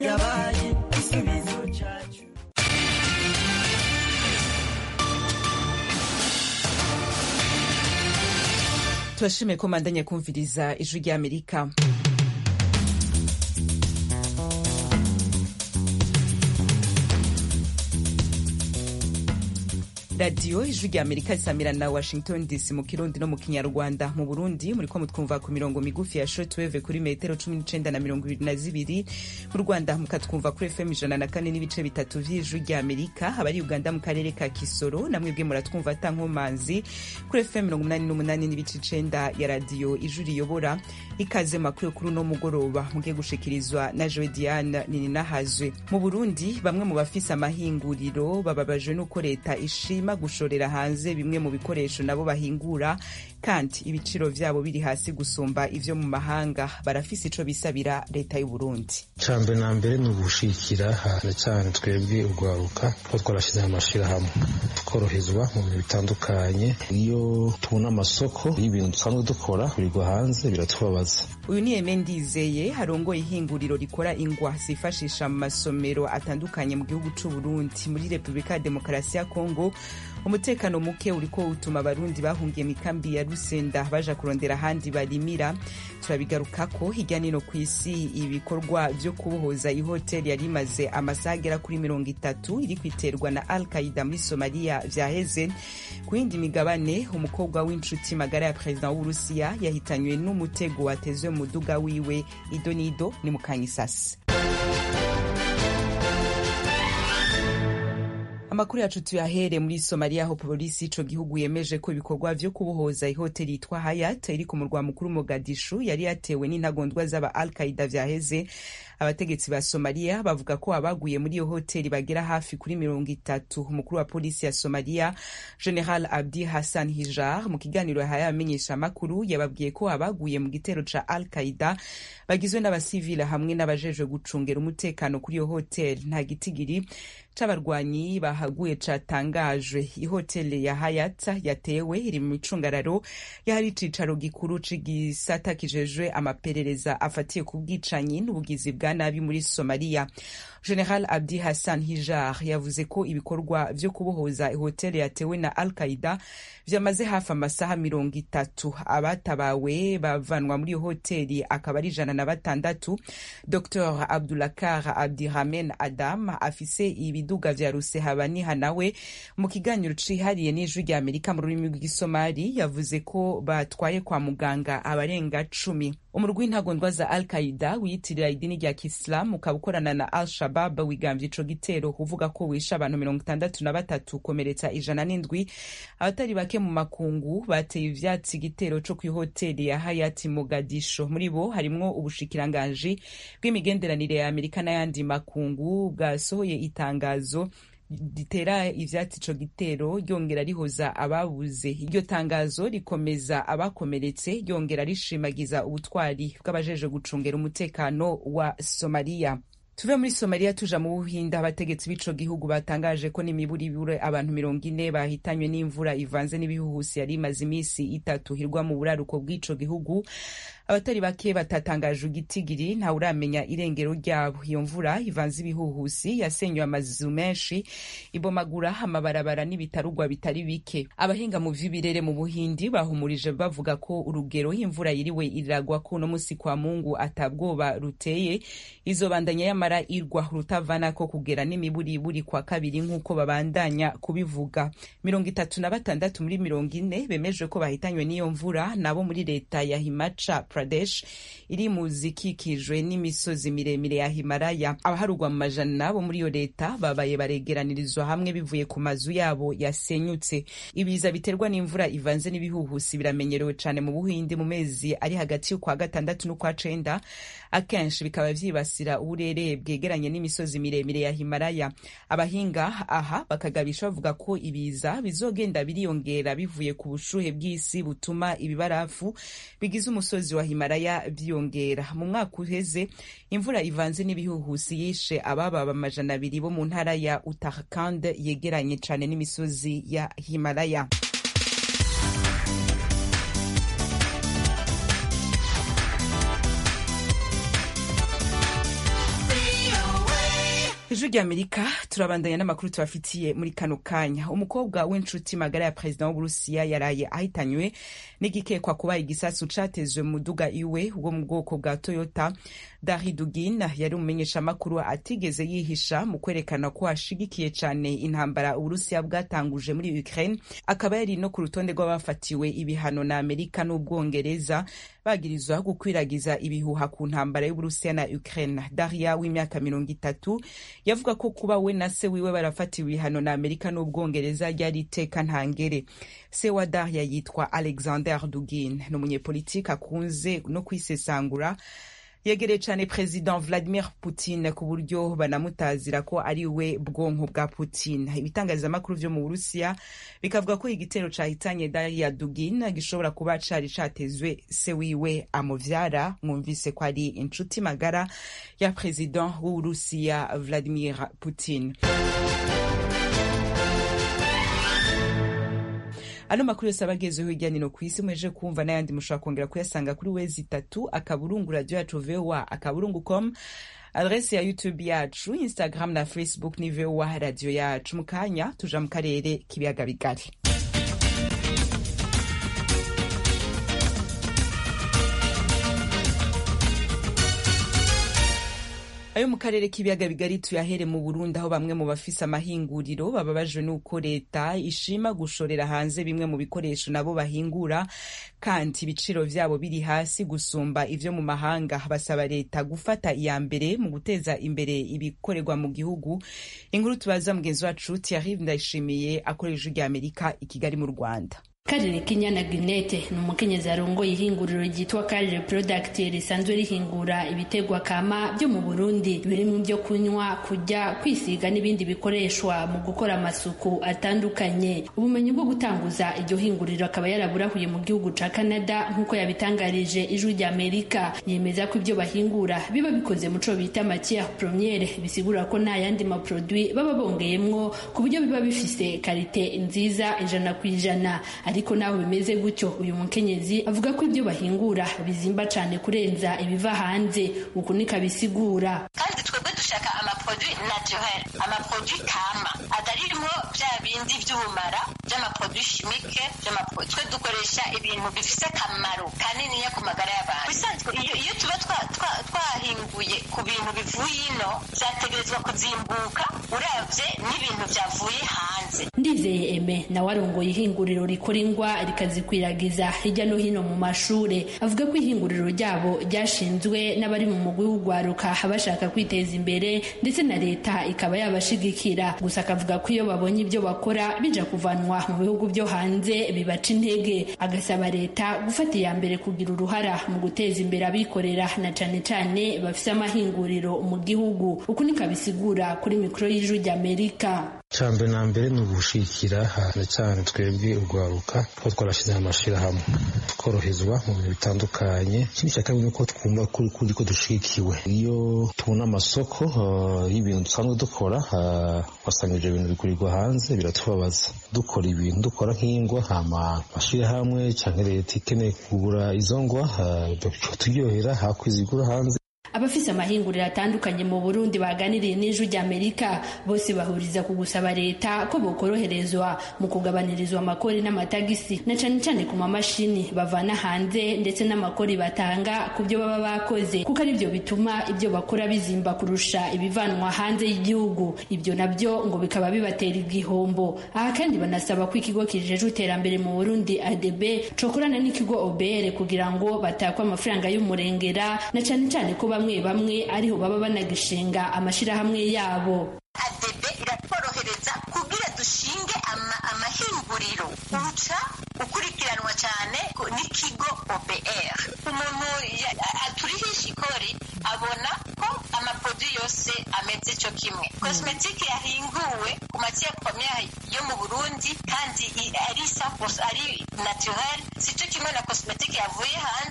yabaye igisubizo cyacu turashimiye ko mandanye kumviriza ijwi ry'amerika radiyo ijwi rya amerika risamira na washington dc mu kirundi no mu kinyarwanda mu burundi muriko mutwumva ku mirongo migufi ya shortwave kuri metero cumi n'icenda na mirongo ibiri na zibiri mu rwanda mukatwumva kuri fm ijana na kane n'ibice bitatu vy'ijwi rya amerika abari uganda mu karere ka kisoro namwebwe muratwumva ata nkomanzi kuri fm mirongo umunani n'umunani n'ibice icenda ya radiyo ijwi riyobora ikaze makuru kuri uno mugoroba mugiye gushikirizwa na joe diane nininahazwe mu burundi bamwe mu bafise amahinguriro bababajwe n'uko leta ishima gushorera hanze bimwe mu bikoresho nabo bahingura kandi ibiciro vyabo biri hasi gusumba ivyo mu mahanga barafise ico bisabira leta y'u Burundi cambe na mbere ni ugushikira hane cane twebwe urwaruka ko twarashize amashirahamwe tukorohezwa mu bintu bitandukanye iyo tubona amasoko y'ibintu dusanzwe dukora birirwa hanze biratubabaza uyu ni Eme Ndizeye arongoye ihinguriro rikora ingwa zifashisha mu masomero atandukanye mu gihugu c'u Burundi muri Republika ya Demokarasi ya Kongo umutekano muke uriko utuma abarundi bahungiye mikambi ya rusenda baja kurondera ahandi barimira turabigarukako hirya nino ku isi ibikorwa vyo kubohoza ihoteli yari imaze amasaha agera kuri mirongo itatu iri kwiterwa na al qaida muri somaliya vyaheze ku yindi migabane umukobwa w'inshuti magara ya perezida w'uburusiya yahitanywe n'umutego watezwe mu muduga wiwe idonido ni mukanyisasi amakuru yacu tuyahere muri somaliya aho polisi ico gihugu yemeje ko ibikorwa vyo kubohoza ihoteli yitwa hayat iri ku murwa mukuru mogadishu yari yatewe n'intagondwa z'aba al qaida vyaheze abategetsi ba somaliya bavuga ko abaguye muri iyo hoteli bagera hafi kuri mirongo itatu umukuru wa polisi ya somaliya general abdi hassan hijar mu kiganiro yahaye abamenyesha amakuru yababwiye ko abaguye mu gitero ca al qaida bagizwe n'abasivile hamwe n'abajejwe gucungera umutekano kuri iyo hoteli nta gitigiri c'abarwanyi bahaguye catangajwe ihoteli ya hayat yatewe iri mu micungararo y'ahari icicaro gikuru c'igisata kijejwe amaperereza afatiye ku bwicanyi n'ubugizi bwa nabi muri somaliya general abdi hassan hijar yavuze ko ibikorwa vyo kubohoza ihoteli yatewe na al qaida vyamaze hafi amasaha mirongo itatu abatabawe bavanwa muri iyo hoteli akaba ari ijana na batandatu dr abdulakar abdiramen adam afise ibiduga vya rusehabaniha nawe mu kiganiro cihariye n'ijwi rya amerika mu rurimi rw'isomali yavuze ko batwaye kwa muganga abarenga cumi umurwi w'intagondwa za al qaida wiyitirira idini rya kisilamu ukaba ukorana na al shabab wigambye ico gitero uvuga ko wishe abantu mirongo itandatu na batatu ukomeretsa ijana n'indwi abatari bake mu makungu bateye ivyatsi igitero co kw'ihoteli ya hayati mogadisho muri bo harimwo ubushikiranganji bw'imigenderanire ya amerika n'ayandi makungu bwasohoye itangazo ritera ivyatsi ico gitero ryongera rihoza ababuze iryo tangazo rikomeza abakomeretse ryongera rishimagiza ubutwari bw'abajeje gucungera umutekano wa somaliya tuve muri somaliya tuja mu buhinde abategetsi b'ico gihugu batangaje ko n'imiburibure abantu mirongo ine bahitanywe n'imvura ivanze n'ibihuhusi yari imaze imisi itatu hirwa mu buraruko bw'ico gihugu abatari bake batatangaje igitigiri ntawe uramenya irengero ryabo iyo mvura ivanze ibihuhusi yasenywe amazu menshi ibomagura amabarabara n'ibitarugwa bitari bike abahinga mu vy'ibirere mu buhindi bahumurije bavuga ko urugero imvura yiriwe iragwa ko uno musi kwa mungu atabwoba ruteye izobandanya yamara irwa rutavanako kugera n'imiburiburi kwa kabiri nk'uko babandanya kubivuga mirongo itatu na batandatu muri mirongo ine bemeje ko bahitanywe n'iyo mvura nabo muri leta ya himaca pradesh iri mu zikikijwe n'imisozi miremire ya himalaya abaharugwa mu majana bo muri iyo leta babaye baregeranirizwa hamwe bivuye ku mazu yabo yasenyutse ibiza biterwa n'imvura ivanze n'ibihuhusi biramenyerewe cane mu buhindi mu mezi ari hagati y'ukwa gatandatu n'ukwa cenda akenshi bikaba vyibasira uburere bwegeranye n'imisozi miremire ya himalaya abahinga aha bakagabisha bavuga ko ibiza bizogenda biriyongera bivuye ku bushuhe bw'isi butuma ibibarafu bigize umusozi wa himalaya vyiyongera mu mwaka uheze imvura ivanze n'ibihuhusi yishe abababa amajana abiri bo mu ntara ya uttarakhand yegeranye cane n'imisozi ya himalaya ijwi ry'amerika turabandanya n'amakuru tubafitiye muri kano kanya umukobwa w'inshuti magara ya perezida w'uburusiya yaraye ahitanywe n'igikekwa kuba igisasu catezwe mu muduga iwe wo mu bwoko bwa toyota dari dugin yari umumenyeshamakuru atigeze yihisha mu kwerekana ko ashigikiye cane intambara uburusiya bwatanguje muri ukraine akaba yari no ku rutonde rw'abafatiwe ibihano na amerika n'ubwongereza bagirizwa gukwiragiza ibihuha ku ntambara y'uburusiya na ukraine daria w'imyaka mirongo itatu yavuga ko kuba we na se wiwe barafatiwe ibihano na amerika n'ubwongereza ryari iteka ntangere se wa daria yitwa alexander dugin ni umunyepolitiki akunze no kwisesangura yegereye cyane perezida vladimir putin ku buryo banamutazira ko ari we bwonko bwa putin ibitangazamakuru vyo mu burusiya bikavuga ko igitero cahitanye daria dugin gishobora kuba cari catezwe se wiwe amuvyara mwumvise ko ari inshuti magara ya perezida w'uburusiya vladimir putin ano makuru yose aba agezeho hirya no hino ku isi mweje kumva n'ayandi mushobora kongera kuyasanga kuri wezi itatu akaburungu radio yacu voa akaburungu com adresi ya youtube yacu instagram na facebook ni voa radio yacu mu kanya tuja mu karere k'ibiyaga bigari ayo mu karere k'ibiyaga bigari tuyahere mu burundi aho bamwe mu bafise amahinguriro bababajwe n'uko leta ishima gushorera hanze bimwe mu bikoresho nabo bahingura kandi ibiciro vyabo biri hasi gusumba ivyo mu mahanga basaba leta gufata iya mbere mu guteza imbere ibikorerwa mu gihugu inkuru tubaza mugenzi wacu Thierry Ndayishimiye akoresha rya Amerika i Kigali mu Rwanda Karire Kinyana Ginete ni umukenyezi arongoye ihinguriro ryitwa Karire Product risanzwe rihingura ibitegwa kama byo mu Burundi birimo byo kunywa kurya kwisiga n'ibindi bikoreshwa mu gukora amasuku atandukanye ubumenyi bwo gutanguza iryo hinguriro akaba yaraburahuye mu gihugu ca Canada nk'uko yabitangarije ijwi rya Amerika yemeza ko ibyo bahingura biba bikoze mu co bita matière première bisigura ko nta yandi maproduit baba bongeyemwo ku buryo biba bifise karite nziza ijana ku ijana ariko naho bimeze gutyo uyu mukenyezi avuga ko ibyo bahingura bizimba cyane kurenza ibiva hanze uku niko abisigura kandi twebwe dushaka amaproduit naturel amaproduit kama ataririmo bya bindi by'ubumara by'amaproduit chimique twe dukoresha ibintu bifise akamaro kaniniya ku magara y'abantu bisanzwe iyo, iyo tuba twahinguye ku bintu bivuye ino byategerezwa kuzimbuka uravye n'ibintu byavuye hanze ndizeye eme nawe arongoye ihinguriro rikora ingwa rikazikwiragiza hirya no hino mu mashure avuga ko ihinguriro ryabo ryashinzwe n'abari mu mugwi w'ugwaruka bashaka kwiteza imbere ndetse na leta ikaba yabashigikira gusa akavuga ko iyo babonye ibyo bakora bija kuvanwa mu bihugu byo hanze bibaca intege agasaba leta gufata iya mbere kugira uruhara mu guteza imbere abikorera na cane cane bafise amahinguriro mu gihugu uku niko abisigura kuri mikoro y'ijwi ry'amerika cyambere na mbere ni ugushikira cyane cyane twebwe urwaruka ko twarashyize amashirahamwe tworohezwa mu bintu bitandukanye ikindi cya kabiri ni uko twumva kuri kuri ko dushikiwe iyo tubona amasoko y'ibintu dusanzwe dukora wasanga ibyo bintu bigurirwa hanze biratubabaza dukora ibintu dukora nk'ingwa hama mashirahamwe cyangwa leta ikeneye kugura izo ngwa turyohera hakwizigura hanze abafise amahinguriro atandukanye mu Burundi baganiriye n'ijwi ry'Amerika bose bahuriza ku gusaba leta ko bokoroherezwa mu kugabanirizwa amakori n'amatagisi na cane cane ku mamashini bavana hanze ndetse n'amakori batanga ku byo baba bakoze kuko ari byo bituma ibyo bakora bizimba kurusha ibivanwa hanze y'igihugu ibyo nabyo ngo bikaba bibatera igihombo aha kandi banasaba ko ikigo kijejwe iterambere mu Burundi ADB cokorana n'ikigo OBR kugira ngo batakwe amafaranga y'umurengera na cane cane ko bamwe bamwe ariho baba banagishinga amashirahamwe yabo adebe iratworohereza kugira dushinge amahinguriro uca ukurikiranwa cyane n'ikigo OBR umuntu aturihisha ikori abona ko amaprodui yose ameze cyo kimwe kosmetike yahinguwe ku matière première yo mu Burundi kandi ari 100% ari naturel si cyo kimwe na kosmetike yavuye hanze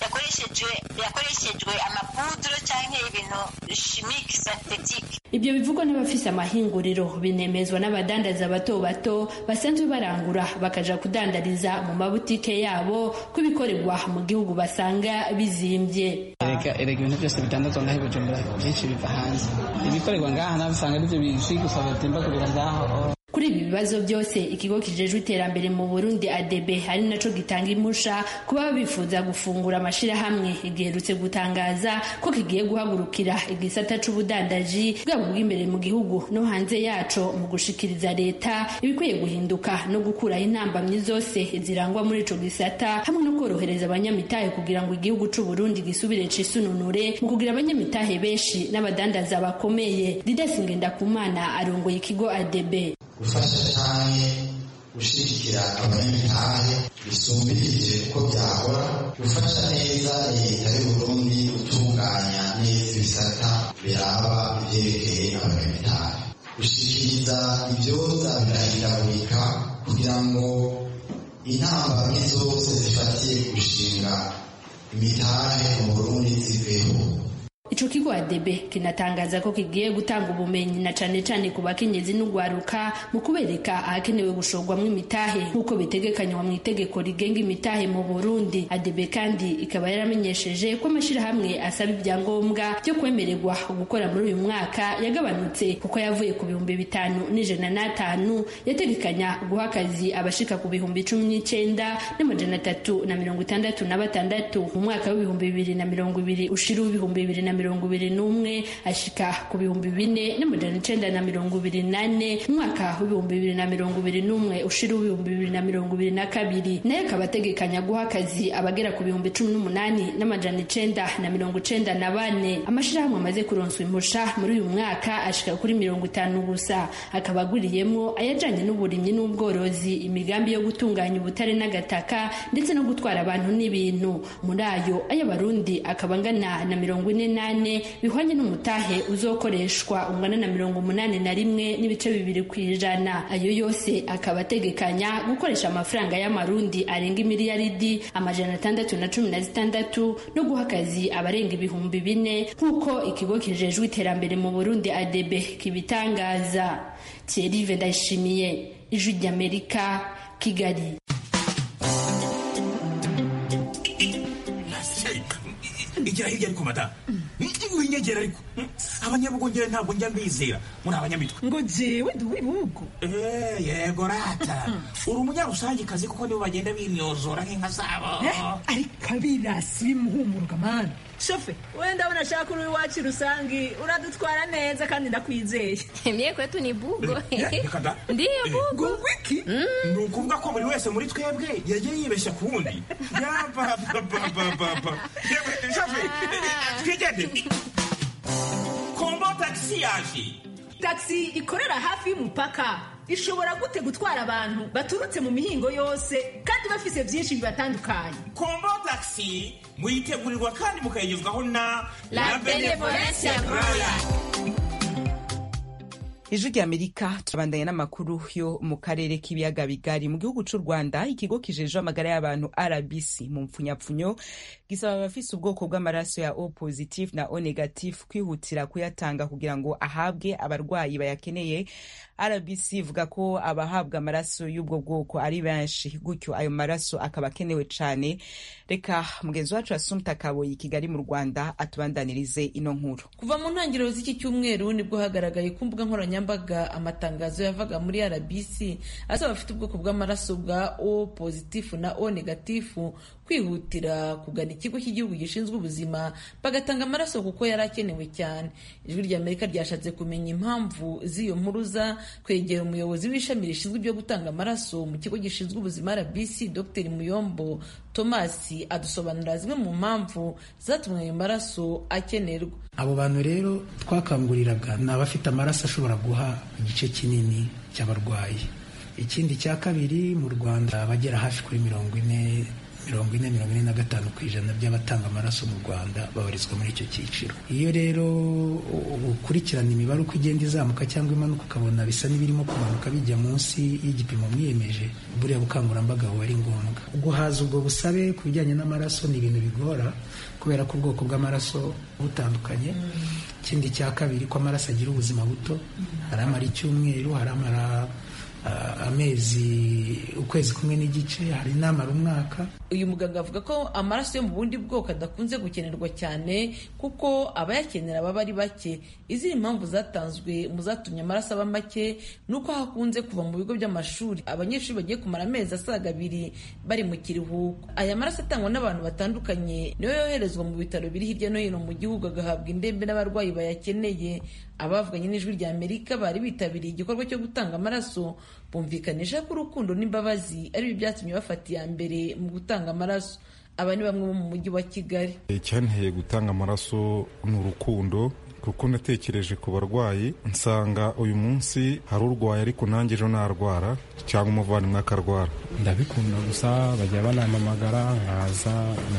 adakoreshejwe yakoreshejwe amapuduro cyangwa ibintu chimique synthetique ibyo bivugwa n'abafise amahinguriro binemezwa n'abadandaza bato bato basanzwe barangura bakaja kudandariza mu mabutike yabo ko ibikorerwa mu gihugu basanga bizimbye erega erega ibintu byose bitandazwa ngaho i bujumbura byinshi biva hanze ibikorerwa ngaha nawe usanga aribyo bizwi gusa batimbagurira ngaho kuri ibi bibazo byose ikigo kijejwe iterambere mu burundi adebe ari naco gitanga impusha kuba bifuza gufungura amashirahamwe giherutse gutangaza ko kigiye guhagurukira igisata c'ubudandaji bwabo bw'imbere mu gihugu no hanze yaco mu gushikiriza leta ibikwiye guhinduka no gukuraho intambamyi zose zirangwa muri ico gisata hamwe no korohereza abanyamitahe kugira ngo igihugu c'uburundi gisubire cisununure mu kugira abanyamitahe benshi n'abadandaza bakomeye didasi ngendakumana arongoye ikigo adebe gufasha cyane gushyigikira abanyamitahe bisumbirije uko byahora gufasha neza leta y'uburundi gutunganya neza ibisata biraba ibyerekeye abanyamitahe gushyikiriza ibyoza birahindagurika kugira ngo intambamyi zose zifatiye gushinga imitahe mu burundi ziveho ico kigo adebe kinatangaza ko kigiye gutanga ubumenyi na cane cane ku bakenyezi n'ugwaruka mu kubereka ahakenewe gushorwamwo imitahe nk'uko bitegekanywa mu itegeko rigenga imitahe mu burundi adebe kandi ikaba yaramenyesheje ko amashirahamwe asaba ibyangombwa byo kwemererwa gukora muri uyu mwaka yagabanutse kuko yavuye ku bihumbi bitanu n'ijana n'atanu yategekanya guha akazi abashika ku bihumbi cumi n'icenda n'amajana atatu na mirongo itandatu na batandatu mu mwaka w'ibihumbi bibiri na mirongo ibiri ushira w'ibihumbi bibiri na mirongo ibiri n'umwe ashika ku bihumbi bine n'amajana icenda na mirongo ibiri nane mu mwaka w'ibihumbi bibiri na mirongo ibiri n'umwe ushira w'ibihumbi bibiri na mirongo ibiri na kabiri nayo akaba ategekanya guha akazi abagera ku bihumbi cumi n'umunani n'amajana icenda na mirongo icenda na bane amashirahamwe amaze kuronswa impusha muri uyu mwaka ashika kuri mirongo itanu gusa akaba aguriyemwo ayajanye n'uburimyi n'ubworozi imigambi yo gutunganya ubutare n'agataka ndetse no gutwara abantu n'ibintu muri ayo ay'abarundi akaba angana na mirongo ine n'ane bihwanye n'umutahe uzokoreshwa ungana na mirongo umunani na rimwe n'ibice bibiri ku ijana ayo yose akaba ategekanya gukoresha amafaranga y'amarundi arenga imiliyaridi amajana atandatu na cumi na zitandatu no guha akazi abarenga ibihumbi bine nk'uko ikigo kijejwe iterambere mu burundi adebe kibitangaza thierry ndayishimiye ijwi ry'amerika kigali igira hirya ariko mata winyegera ariko abanyabugongera ntabwo njya mbizera muri abanyamitwe ngo jewe ndi uw'ibihugu yego rata uri umunyarusangikazi kuko nibo bagenda binyozora nk'inka zabo ariko abirasi bimuhumuruka mani shofe wenda abona ashaka uri iwacu rusangi uradutwara neza kandi ndakwizeye mye kwetu ni bugo reka da ndiyo bugo ngo wiki ni ukuvuga ko buri wese muri twebwe yagiye yibeshya ku wundi yabababababa shofe twigende kombo tagisi yaje taxi ikorera hafi y'umupaka ishobora gute gutwara abantu baturutse mu mihingo yose kandi bafise byinshi bibatandukanye kombo tagisi muyitegurirwa kandi mukayigezwaho na La Benevolencia Royal. ijwi ry'amerika turabandanya n'amakuru yo mu karere k'ibiyaga bigari mu gihugu cy'u rwanda ikigo kijejwe amagara y'abantu rbc mu mpfunyapfunyo gisaba abafise ubwoko bw'amaraso ya o positif na o negatif kwihutira kuyatanga kugira ngo ahabwe abarwayi bayakeneye rbc ivuga ko abahabwa amaraso y'ubwo bwoko ari benshi gutyo ayo maraso akaba akenewe cyane reka mugenzi wacu asumta kaboyi i kigali mu rwanda atubandanirize ino nkuru kuva mu ntangiriro z'iki cyumweru nibwo hagaragaye ku mbuga nkoranyambaga amatangazo yavaga muri rbc asaba abafite ubwoko bw'amaraso bwa o pozitifu na o negatifu kwihutira kugana ikigo cy'igihugu gishinzwe ubuzima bagatanga amaraso kuko yari akenewe cyane ijwi ry'amerika ryashatse kumenya impamvu z'iyo mpuruza kwegera umuyobozi w'ishami rishinzwe ibyo gutanga amaraso mu kigo gishinzwe ubuzima rbc dr muyombo thomas adusobanurira zimwe mu mpamvu zatumye ayo maraso akenerwa abo bantu rero twakanguriraga ni abafite amaraso ashobora guha igice kinini cy'abarwayi ikindi cya kabiri mu rwanda abagera hafi kuri mirongo ine mirongo ine mirongo ine na gatanu ku ijana by'abatanga amaraso mu rwanda babarizwa muri icyo cyiciro iyo rero ukurikirana imibare uko igenda izamuka cyangwa imanuka ukabona bisa n'ibirimo kumanuka bijya munsi y'igipimo mwiyemeje buriya bukangurambaga buba ari ngombwa guhaza ubwo busabe ku bijyanye n'amaraso ni ibintu bigora kubera ko ubwoko bw'amaraso butandukanye ikindi cya kabiri ko amaraso agira ubuzima buto hari amara icyumweru hari amara amezi ukwezi kumwe n'igice hari n'amara umwaka uyu muganga avuga ko amaraso yo mu bundi bwoko adakunze gukenerwa cyane kuko abayakenera baba ari bake izindi mpamvu zatanzwe mu zatumye amaraso aba make ni uko hakunze kuva mu bigo by'amashuri abanyeshuri bagiye kumara amezi asaga abiri bari mu kiruhuko aya maraso atangwa n'abantu batandukanye niyo yoherezwa mu bitaro biri hirya no hino mu gihugu agahabwa indembe n'abarwayi bayakeneye abavuganye n'ijwi rya amerika bari bitabiriye igikorwa cyo gutanga amaraso bumvikanisha ko urukundo n'imbabazi ari byo byatumye bafata iya mbere mu gutanga amaraso aba ni bamwe bo mu mujyi wa kigali icyanteye gutanga amaraso ni urukundo kuko natekereje ku barwayi nsanga uyu munsi hari urwaye ariko nanjye ejo narwara cyangwa umuvandimwe akarwara ndabikunda gusa bajya banampamagara nkaza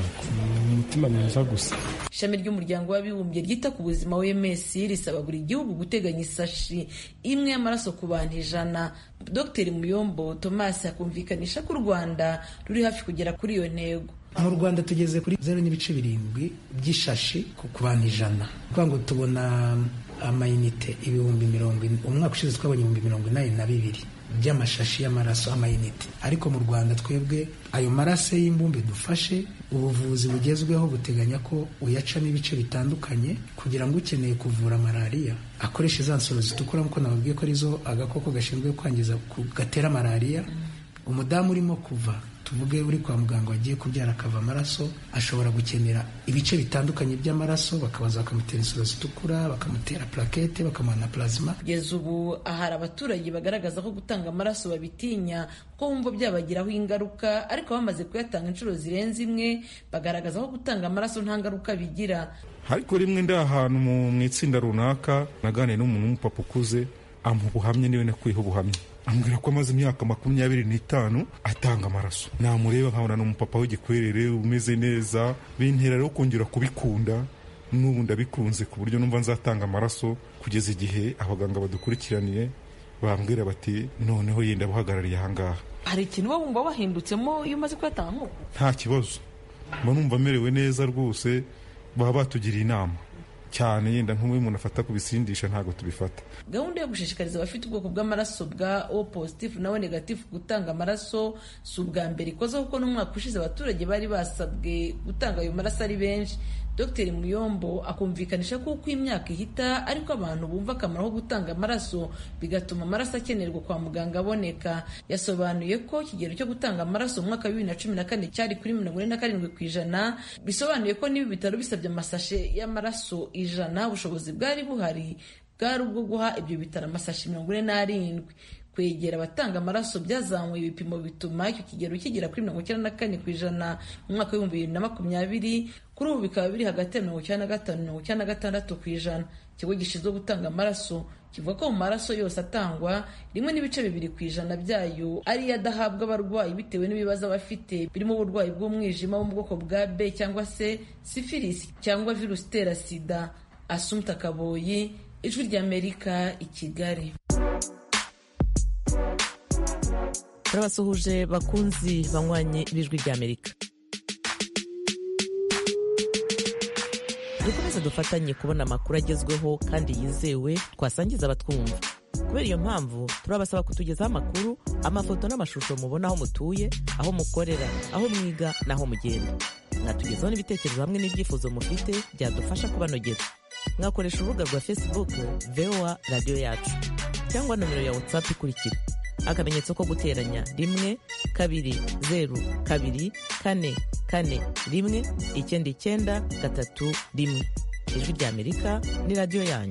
umutima mwiza gusa ishami ry'umuryango w'abibumbye ryita ku buzima wms risaba buri gihugu guteganya isashi imwe y'amaraso ku bantu ijana dr muyombo thomas akumvikanisha ko u rwanda ruri hafi kugera kuri iyo ntego mu rwanda tugeze kuri zeru n'ibice birindwi by'ishashi ku bantu ijana kuvuga ngo tubona amayinite ibihumbi mirongo ine umwaka ushize twabonye ibihumbi mirongo inani na bibiri by'amashashi y'amaraso amayinite ariko mu rwanda twebwe ayo maraso y'imbumbe dufashe ubuvuzi bugezweho buteganya ko uyacamo ibice bitandukanye kugira ngo ukeneye kuvura malariya akoreshe za nsoro zitukura nk'uko nababwiye ko arizo agakoko gashinzwe kwangiza gatera malariya umudamu urimo kuva tuvuge uri kwa muganga wagiye kubyara akava amaraso ashobora gukenera ibice bitandukanye by'amaraso bakabanza bakamutera insoro zitukura bakamutera plakete bakamuha na plazima kugeza ubu ahari abaturage bagaragaza ko gutanga amaraso babitinya ko bumva byabagiraho ingaruka ariko bamaze kuyatanga inshuro zirenze imwe bagaragaza ko gutanga amaraso nta ngaruka bigira ariko rimwe ndi ahantu mu itsinda runaka naganiye n'umuntu w'umupapa ukuze amuha ubuhamya niwe nakuyeho ubuhamya ambwira ko amaze imyaka makumyabiri n'itanu atanga amaraso namureba nkabona ni umupapa w'igikwerere umeze neza bintera rero kongera kubikunda n'ubu ndabikunze ku buryo numva nzatanga amaraso kugeza igihe abaganga badukurikiraniye bambwira bati noneho yenda buhagarariye ahangaha hari ikintu uba wumva wahindutsemo iyo umaze kuyatanga nk'uko nta kibazo mba numva amerewe neza rwose baba batugiriye inama cyane yenda nk'ubu umuntu afata ku bisindisha ntabwo tubifata gahunda yo gushishikariza abafite ubwoko bw'amaraso bwa o positifu na o negatifu gutanga amaraso si ubwa mbere ikoze kuko n'umwaka ushize abaturage bari basabwe gutanga ayo maraso ari benshi dr muyombo akumvikanisha ko uko imyaka ihita ariko abantu bumva akamaro ko gutanga amaraso bigatuma amaraso akenerwa kwa muganga aboneka yasobanuye ko ikigero cyo gutanga amaraso mu mwaka wa bibiri na cumi na kane cyari kuri mirongo ine na karindwi ku ijana bisobanuye ko niba ibitaro bisabye amasashe y'amaraso ijana ubushobozi bwari buhari bwari ubwo guha ibyo bitaro amasashi mirongo ine n'arindwi kwegera abatanga amaraso byazamuye ibipimo bituma icyo kigero kigera kuri mirongo icyenda na kane ku ijana mu mwaka w'ibihumbi bibiri na makumyabiri kuri ubu bikaba biri hagati ya mirongo icyenda na gatanu mirongo icyenda na gatandatu ku ijana ikigo gishinzwe gutanga amaraso kivuga ko mu maraso yose atangwa rimwe n'ibice bibiri ku ijana byayo ariyo adahabwa abarwayi bitewe n'ibibazo abafite birimo uburwayi bw'umwijima wo mu bwoko bwa b cyangwa se sifilisi cyangwa virusi itera sida asumta kaboyi ijwi ry'amerika i kigali turabasuhuje bakunzi banywanyi b'ijwi ry'amerika dukomeze dufatanye kubona amakuru agezweho kandi yizewe twasangiza abatwumva kubera iyo mpamvu turabasaba kutugezaho amakuru amafoto n'amashusho mubona aho mutuye aho mukorera aho mwiga n'aho mugenda mwatugezaho n'ibitekerezo hamwe n'ibyifuzo mufite byadufasha kubanogera mwakoresha urubuga rwa facebook voa radiyo yacu cyangwa nomero ya whatsapp ikurikira akamenyetso ko guteranya rimwe kabiri zeru kabiri kane kane rimwe icyenda icyenda gatatu rimwe ijwi ry'amerika ni radiyo yanyu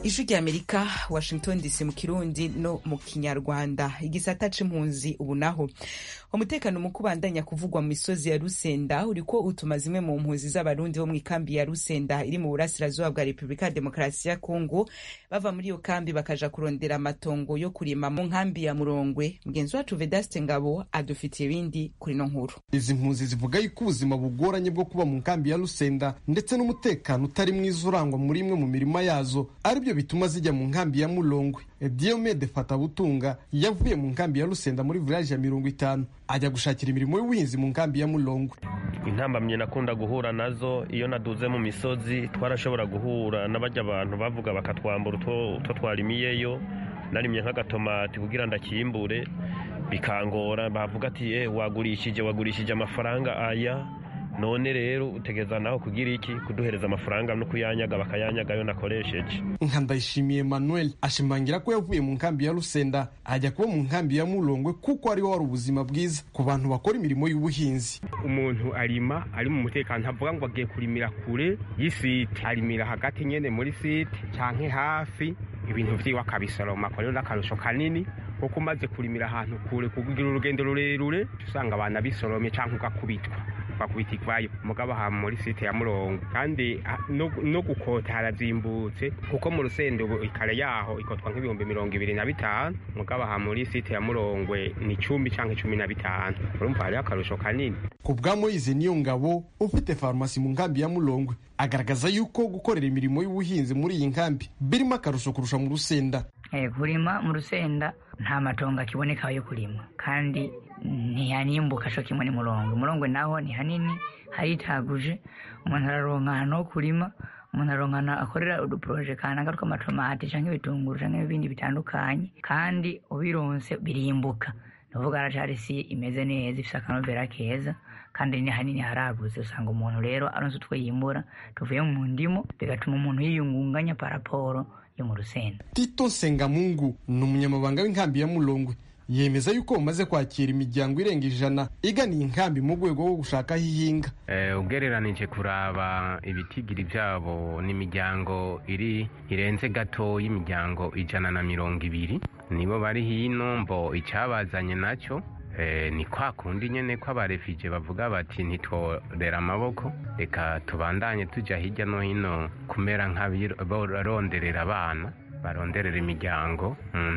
ijwi rya amerika washington dc mu kirundi no mu kinyarwanda igisata c'impunzi ubu naho umutekano mu kubandanya kuvugwa mu misozi ya rusenda uriko utuma zimwe mu mpunzi z'abarundi bo mu ikambi ya rusenda iri mu burasirazuba bwa repubulika ya demokarasi ya kongo bava muri iyo kambi bakaja kurondera amatongo yo kurima mu nkambi ya murongwe mugenzi wacu vedaste ngabo adufitiye ibindi kuri no nkuru izi mpunzi zivuga yuko ubuzima bugoranye bwo kuba mu nkambi ya rusenda ndetse n'umutekano utari mwiza urangwa muri imwe mu mirima yazo aribyo bituma zijya mu nkambi ya mulongwe diomede fatabutunga yavuye mu nkambi ya rusenda muri village ya mirongo itanu ajya gushakira imirimo y'ubuhinzi mu nkambi ya mulongwe intambamye nakunda guhura nazo iyo naduze mu misozi twarashobora guhura n'abajya abantu bavuga bakatwambura utwo twarimiyeyo narimye nk'agatomati kugira ndakimbure bikangora bavuga ati eh wagurishije wagurishije amafaranga aya none rero utegeza naho kugira iki kuduhereza amafaranga no kuyanyaga bakayanyaga yo nakoresheje nka ndayishimiye emmanuel ashimangira ko yavuye mu nkambi ya rusenda ajya kuba mu nkambi ya mulongwe kuko ariho hari ubuzima bwiza ku bantu bakora imirimo y'ubuhinzi umuntu arima ari mu mutekano ntavuga ngo agiye kurimira kure y'isite arimira hagati nyene muri site canke hafi ibintu vyiwe akabisoroma ko rero n'akarusho kanini kuko umaze kurimira ahantu kure kugira urugendo rurerure usanga abantu bisoromye canke ugakubitwa ugakubita ikwayo mugabo aha muri site ya murongo kandi no, no gukota harazimbutse kuko mu rusendo ikare yaho ikotwa nk'ibihumbi mirongo ibiri na bitanu mugabo aha muri site ya murongwe ni cumi canke cumi na bitanu urumva hariho akarusho kanini ku bwa moyize niyo ngabo ufite farumasi mu nkambi ya mulongwe agaragaza yuko gukorera imirimo y'ubuhinzi muri iyi nkambi birimo akarusho kurusha mu rusenda kurima mu rusenda nta matongo akiboneka yo kurima kandi ntihanimbuka co kimwe n'umurongo umurongo naho ni hanini haritaguje umuntu araronka ahantu ho kurima umuntu aronkana akorera uduporoje kananga tw'amatomati canke ibitunguru canke ibindi bitandukanye kandi ubironse birimbuka nuvuga aracari isi imeze neza ifise akanovera keza kandi ni hanini haragutse usanga umuntu rero aronse utwo yimbura tuvuye mu ndimo bigatuma umuntu yiyungunganya paraporo yo mu rusenda tito sengamungu ni umunyamabanga w'inkambi ya mulongwe yemeza yuko bamaze kwakira imiryango irenga ijana iganiye inkambi mu rwego rwo gushaka aho ihinga ugereranije kuraba ibitigiri byabo n'imiryango iri irenze gato y'imiryango ijana na mirongo ibiri nibo bari hino mbo icyabazanye nacyo ni kwa kundi nyine ko abarefije bavuga bati ntitworera amaboko reka tubandanye tujya hirya no hino kumera nk'abaronderera abana baronderera imiryango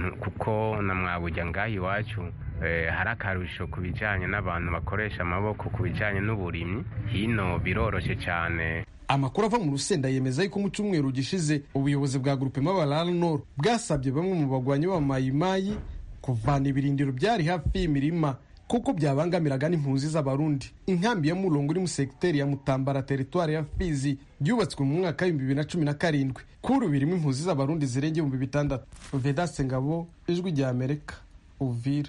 kuko na mwabujya ngaho iwacu hari akarusho ku bijyanye n'abantu bakoresha amaboko ku bijyanye n'uburimyi hino biroroshye cyane amakuru ava mu rusenda yemeza yuko mu cyumweru gishize ubuyobozi bwa gurupe mabarara noro bwasabye bamwe mu bagwanyi b'amayimayi kuvana ibirindiro byari hafi y'imirima kuko byabangamiraga n'impunzi z'abarundi inkambi ya murongo iri mu segiteri ya mutambara teritwari ya fizi yubatswe mu mwaka w'ibihumbi bibiri na cumi na karindwi kuri ubu irimo impunzi z'abarundi zirenga ibihumbi bitandatu vedaste ngabo ijwi rya amerika uvira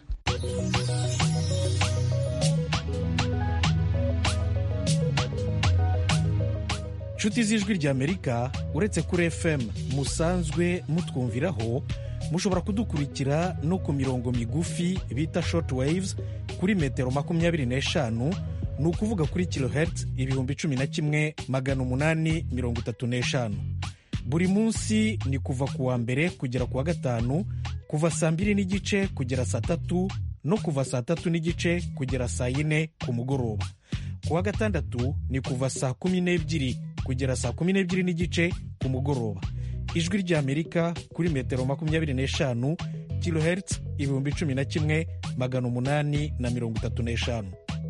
inshuti z'ijwi rya amerika uretse kuri fm musanzwe mutwumviraho mushobora kudukurikira no ku mirongo migufi bita short waves kuri metero makumyabiri n'eshanu ni ukuvuga kuri kilohertz ibihumbi cumi na kimwe magana umunani mirongo itatu n'eshanu buri munsi ni kuva ku wa mbere kugera ku wa gatanu kuva saa mbiri n'igice kugera saa tatu no kuva saa tatu n'igice kugera saa yine ku mugoroba ku wa gatandatu ni kuva saa kumi n'ebyiri kugera saa kumi n'ebyiri n'igice ku mugoroba ijwi ry'amerika kuri metero makumyabiri n'eshanu kilohertz ibihumbi cumi na kimwe magana umunani na mirongo itatu n'eshanu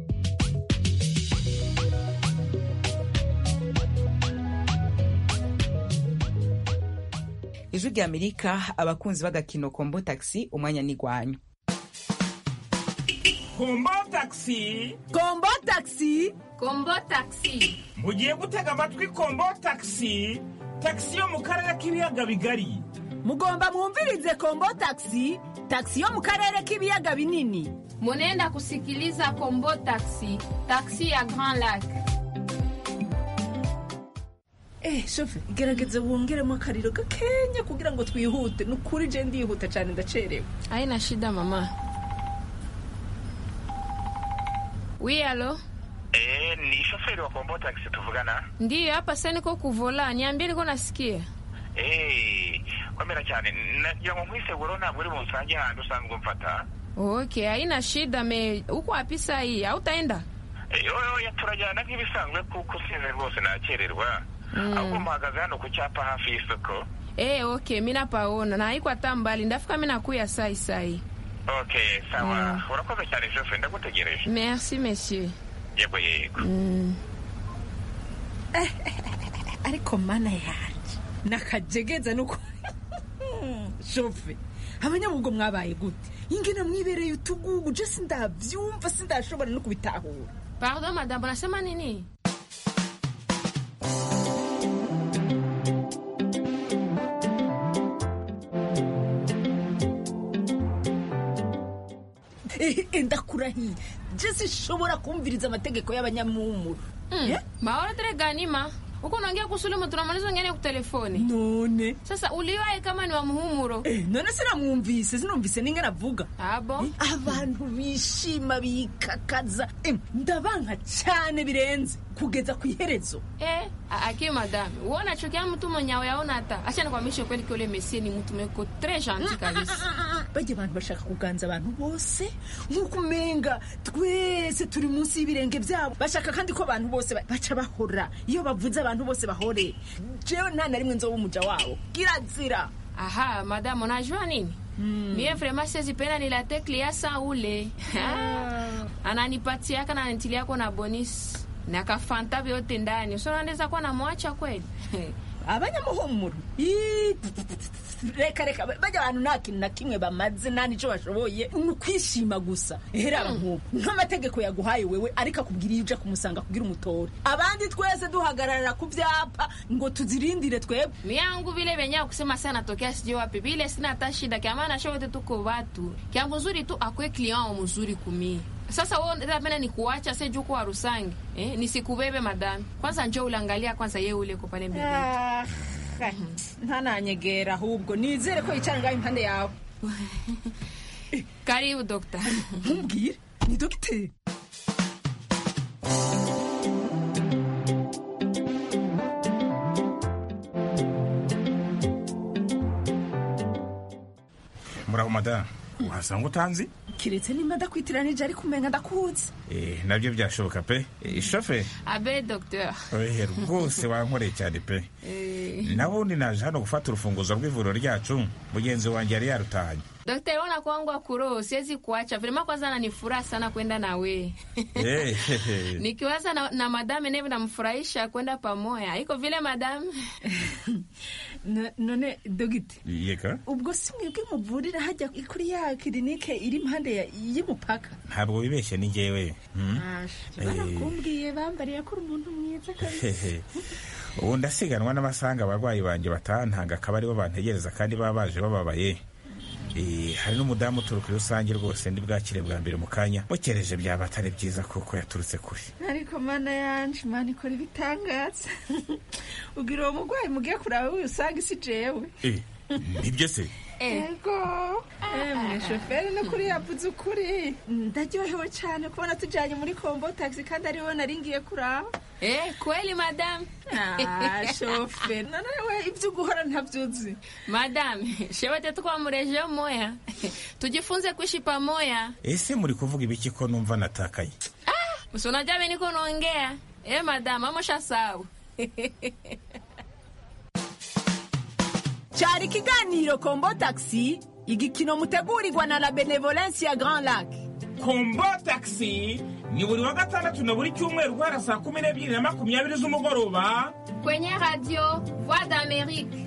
ijwi rya amerika abakunzi b'agakino kombo taxi umwanya n'igwanyu kombo taxi kombo taxi kombo taxi mugiye gutega amatwi kombo taxi taxi yo mu karere k'ibiyaga bigari mugomba mwumvirize kombo taxi taxi yo mu karere k'ibiyaga binini munenda kusikiliza kombo taxi taxi ya grand lac Eh, shofe gerageza wongeremo akariro gakenya kugira ngo twihute ni ukuri je ndihuta cyane ndacerewe haina shida mama wi alo Eh, ni shoferi wa kombo taxi tuvugana ndiyo hapa sasa niko kuvola niambie niko nasikia Eh, komera cyane nagira ngo nkwiseguro ntabwo uri bunsange handi usanzwe umfata Okay, haina shida me uko wapi saa hii? Hautaenda? oya turajyana nk'ibisanzwe kuko usize rwose nakererwa ahubwo mpahagaze hano ku cyapa hafi y'isoko Eh, okay, mimi napaona na haiko hata mbali. Ndafika mimi nakuya sai sai. okay sawa urakoze cyane jofe ndagutegereje Merci monsieur. yego yego Mm. ariko mana yanjye nakajegeza nuko shofe abanyabugo mwabaye gute ingene mwibereye utugugu je sindavyumva sindashobora no kubitahura Pardon madame, unasema nini? ndakurahiye je sinshobora kumviriza amategeko y'abanyamumuro Mm. Maora tere gani ma? Uko unaongea kuhusu ule mtu unamaliza ngene kwa telefoni. None. Sasa uliwahi kama ni wa muhumuro. Eh, none sinamwumvise sinumvise n'ingene avuga abo abantu bishima bikakaza Em, ndabanka cyane birenze kugeza ku iherezo Eh, a- aki madame. Wewe unachukia mtu mwenye yaona hata. Acha nikwambie kweli kwa ule Messi ni mtu meko très gentil kabisa. bajya abantu bashaka kuganza abantu bose nk'uko umenga twese turi munsi y'ibirenge byabo bashaka kandi ko abantu bose ba- baca bahora iyo bavuze abantu bose bahore jewe nta na rimwe nzoba umuja wabo kirazira Aha, madame, unajua nini? Mie vraiment sizipenda nilate kliasa ule. Ananipatiaka na anitiliako na bonus. Na kafanta vyote ndani. Sio naweza kuwa namwacha kweli. abanyamuhumuro Ii, reka reka bajya abantu nta kintu na kimwe bamaze nta n'icyo bashoboye ni ukwishima gusa ehera nk'ubu nk'amategeko yaguhaye wewe ariko akubwira iyo uja kumusanga kugira umutore abandi twese duhagararira ku byapa ngo tuzirindire twebwe miangu vile venyewe kusema sana natokea sijui wapi vile sina hata shida kiamana shote tuko watu kyangu nzuri tu akwe client wa mzuri kumie sasa wewe unataka pena nikuacha sasa juu kwa rusangi eh nisikubebe madam kwanza njoo ulangalia kwanza yeye ule uko pale mbele Ah, ntananyegera ahubwo nizere ko yicara ngaho impande yawe karibu dokta ntumbwire ni dogiteri muraho madamu wasanga utanzi kiretse nimba ndakwitiranije ariko umenga ndakuzi Eh, nabyo byashoboka pe Eh, shofe abe docteur ohe rwose wankoreye cyane pe nawe undi naje hano gufata urufunguzo rw'ivuriro ryacu mugenzi wanjye yari yarutahanye Daktari, ona kwangu akuro, siwezi kuacha. Vilema kwanza ananifuraha sana kwenda na we. Eh, hehe. Nikiwaza na, na madame neve namfurahisha kwenda pamoja. Iko vile madame? No- none dogite yeka ubwo si mwebwe muvurira hajya kuri ya kirinike iri impande ya- y'umupaka ntabwo wibeshye ni jyewe Hmm? Eh. barakumbwiye bambariye ko uri umuntu mwiza kabisa Hehe. ubu ndasiganwa n'abasanga abarwayi banjye batantanga akaba aribo bantegereza kandi baba baje bababaye Eh, hari n'umudamu uturuka i rusange rwose ndi bwakire bwa mbere mu kanya mukereje byaba atari byiza kuko yaturutse kure ariko mana yanje mana ikora ibitangaza ubwira uwo murwayi mugiye kuraba usanga isi jewe Eh, nibyo se ego emwe shoferi no kuri yavuze ukuri ndaryohewe cyane kubona tujyanye muri kombo taxi kandi ariwe nari ngiye kuraba Eh, kweli madame? Ah, shoferi none we ibyo guhora ntabyuzi Madame, shewete tukwa mreje moya. Tujifunze kuishi pamoja. ese muri kuvuga ibiki ko numva natakaye Usionaja mimi niko naongea. Eh, madame, amosha sawa. cyari ikiganiro kombo taxi igikino mutegurirwa na la benevolence ya grand lac kombo taxi ni buri wa gatandatu na buri cyumweru guhera saa kumi n'ebyiri na makumyabiri z'umugoroba Kwenye radio Voix d'Amérique.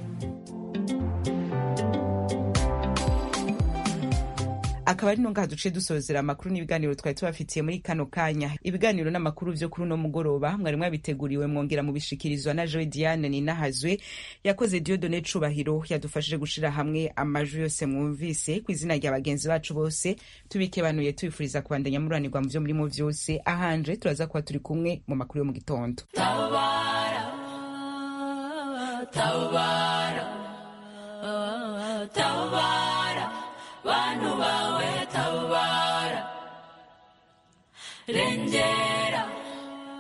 akaba ari nongaha duce dusozera amakuru n'ibiganiro twari tubafitiye muri kano kanya ibiganiro n'amakuru vyo kuri uno mugoroba mwari mwabiteguriwe mwongera mubishikirizwa na joe diane ninahazwe yakoze diodone cubahiro yadufashije gushira hamwe amajwi yose mwumvise ku izina rya bagenzi bacu bose tubikebanuye tubifuriza kubandanya muranirwa mu vyo murimo vyose ahanje turaza kuba turi kumwe mu makuru yo mu gitondo tabara tabara tabara bantu bawe tabara rengera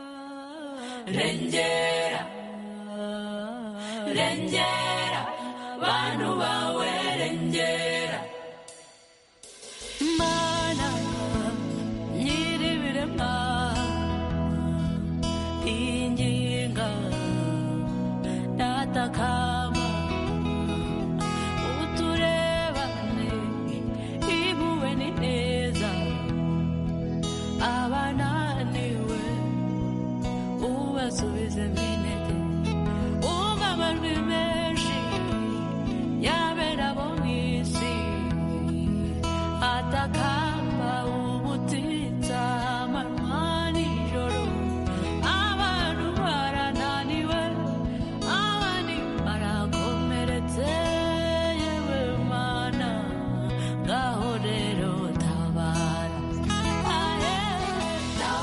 rengera rengera bantu bawe rengera mana nyiribiremwa inginga datakama uturebane ibuwe ni neza abananiwe ubasubizemo